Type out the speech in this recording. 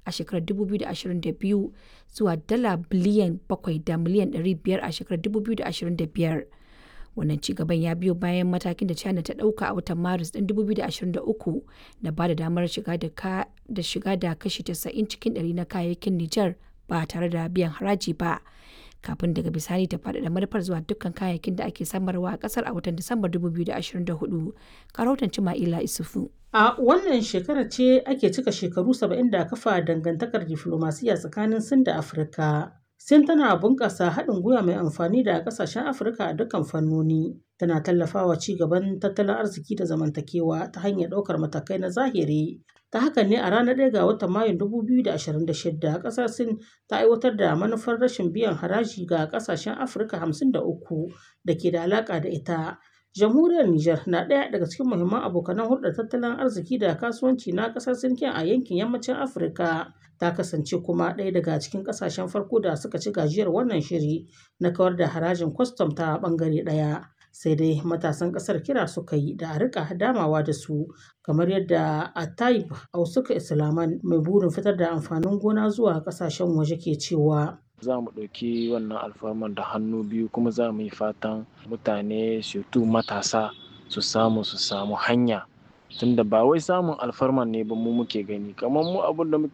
a shekarar 2022 zuwa dala biliyan 7 da miliyan 500 a shekarar 2025. Wannan ci gaban ya biyo bayan matakin da China ta ɗauka a watan Maris ɗin 2023 na ba da damar shiga da shiga da kashi 90 cikin ɗari na kayayyakin Nijar ba tare da biyan haraji ba. Kafin daga bisani ta faɗaɗa manufar zuwa dukkan kayayyakin da ake samarwa a ƙasar a watan Disambar 2024. Karautan Cima'ila Isufu. A wannan shekara ce ake cika shekaru 70 da kafa dangantakar diflomasiyya tsakanin Sin da Afirka. Sin tana bunƙasa haɗin gwiwa mai amfani da ƙasashen Afirka a dukkan fannoni. Tana tallafawa ci gaban tattalin arziki da zamantakewa ta hanyar ɗaukar matakai na zahiri. Ta haka ne a ranar 1 ga watan Mayun 2026 ƙasar Sin ta aiwatar da manufar rashin biyan haraji ga ƙasashen Afirka 53 da ke da alaƙa da ita. Jamhuriyar Nijar na ɗaya daga cikin muhimman abokanan hulɗar tattalin arziki da kasuwanci na ƙasar Sin a yankin yammacin Afirka. Ta kasance kuma ɗaya daga cikin ƙasashen farko da suka ci gajiyar wannan shiri na kawar da harajin kwastam ta ɓangare ɗaya. Sai dai matasan ƙasar kira suka yi da a riƙa damawa da su kamar yadda Atayib Ausuka Islaman mai burin fitar da amfanin gona zuwa ƙasashen waje ke cewa. za mu ɗauki wannan alfarman da hannu biyu kuma za mu yi fatan mutane surtu matasa su samu su samu hanya tunda ba wai samun alfarman ne ba mu muke gani kamar mu abin da muke